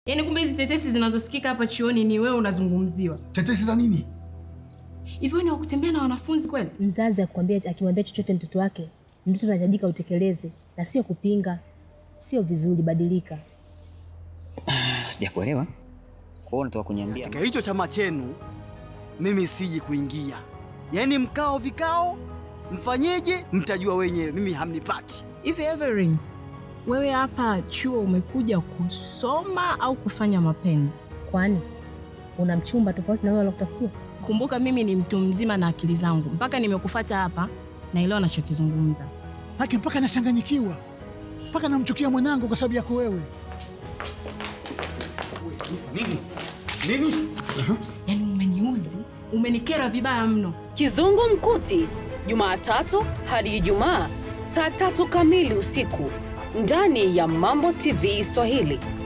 Yaani kumbe hizi tetesi zinazosikika hapa chuoni ni wewe unazungumziwa. Tetesi za nini? Hivyo ni wakutembea na wanafunzi kweli? Mzazi akwambia akimwambia chochote mtoto wake, mtoto anahitajika utekeleze na sio kupinga. Sio vizuri, badilika. Sijakuelewa. Kwa hiyo unataka kuniambia Katika hicho chama chenu mimi siji kuingia, yaani mkao vikao mfanyeje, mtajua wenyewe, mimi hamnipati. Hivi Everin, wewe hapa chuo umekuja kusoma au kufanya mapenzi? Kwani una mchumba tofauti na wewe alokutafutia? Kumbuka mimi ni mtu mzima na akili zangu, mpaka nimekufata hapa naelewa nachokizungumza. Haki mpaka nachanganyikiwa, mpaka namchukia mwanangu kwa sababu yako wewe. Nini? Nini? Yaani umeniuzi, umenikera vibaya mno. Kizungu Mkuti, Jumatatu hadi Ijumaa saa tatu kamili usiku ndani ya Mambo TV Swahili.